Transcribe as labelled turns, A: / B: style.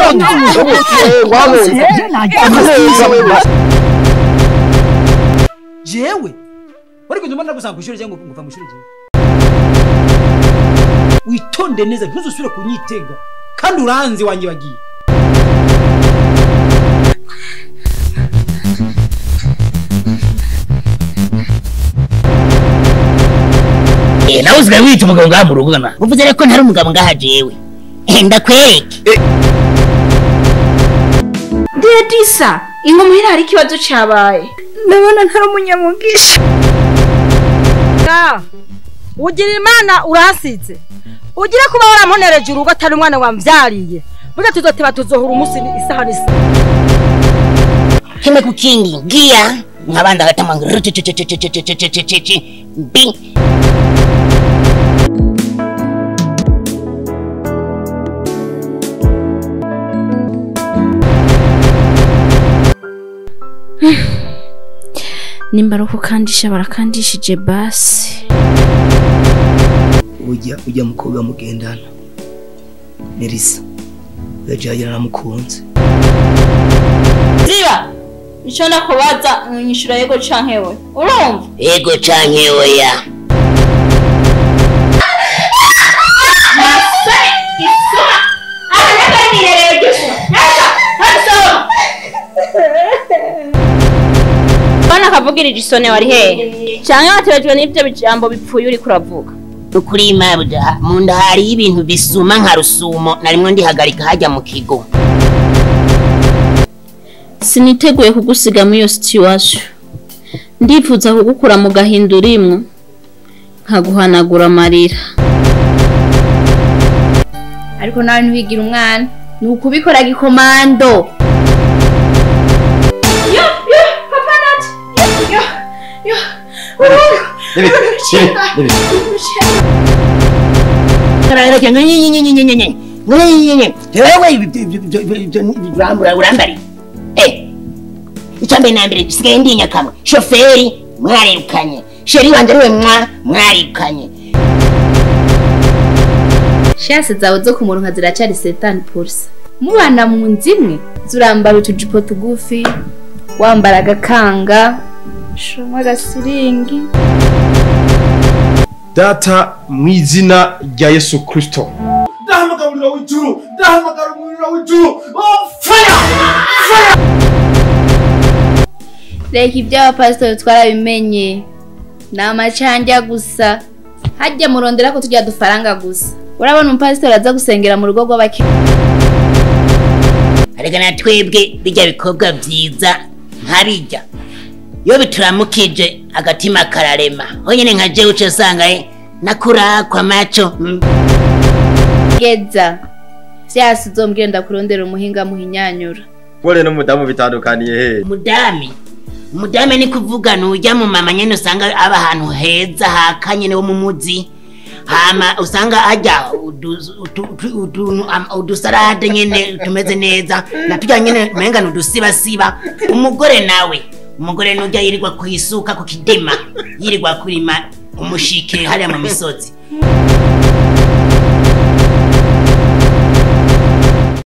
A: jewe wari kujya mbona gusanga ku ishuri cyangwa nguva mu ishuri jewe witonde neza ntuzusubire kunyitega kandi uranzi wanjye wagiye
B: Eh, nawe usigaye wita umugabo ngaha mu rugo na uvuze rero ko ntari umugabo ngaha jewe Eh, ndakwereke
C: Dedisa ingo muhira hari ikibazo cabaye ndabona ntari umunyamugisha
D: ugira imana urahasize ugire kuba waramunereje urugo atari umwana wamvyariye burya tuzoteba tuzohura umunsi ni- isaha n'isa
B: kimwe kukindi ngia nkabanda gatama mbi
C: nimba ari ukukandisha barakandishije basi
E: ujya ujya mukobwa mugendana nerisa yajagira namukunze
C: ziba ico ndakubaza nyishura yego canke we urumva
B: ego canke oya
C: bana akavugirije isone wari hehe canke waterejwe n'ivyo bijambo bipfuye uriko uravuga
B: ukuri mabuja mu nda hariyo ibintu bisuma nka rusumo narimwo ndihagarika hajya mu kigo
C: siniteguye kugusiga muri iyo situation ndifuza kugukura mu gahinda urimwo nkaguhanagura amarira ariko nawe ntiwigira umwana ni ukubikora gikomando yo yo papa nati yo yo
B: karareke nyenyenyenyenyenyenyenye nyenyenyenye wewe urambura urambari eh icambere na mbere gisigaye ndi nyakamwe shoferi mwarirukanye sheri wanje ariwe mwa mwarirukanye
C: shasi zawe zo ku muronka ziracari setani pulsa mubana mu nzu imwe zurambara utujipo tugufi wambara agakanga shoma agasiringi
F: data mu izina rya yesu kirisito
G: ndahamagara umuriro w'ijuru ndahamagara umuriro w'ijuru oh fire
C: reka iby'abapasitori twarabimenye ni amacandya gusa hajya murondera ko tujya dufaranga gusa urabona umupasitori aza gusengera mu rugo rw'abakiriya
B: ariko na twebwe bijya bikorwa byiza nkabijya iyo bituramukije agatima kararema honyine nka jewe uca usanga eh, nakurakwa macho mm,
C: geza vyasi uzombwira ndakurondera umuhinga muhinyanyura
F: pole n'umudamu bitandukaniye he
B: umudami umudami ni kuvuga nujya mu mama nyene usanga aba ahantu heza hakanye wo mu muzi hama usanga hajya udu- utu- utu- utu- am- udusarade nyene tumeze neza na turya nyene menga ni udusibasiba umugore nawe umugore nujya yirirwa kwisuka ku kidima yirirwa kurima umushike hariya mu misozi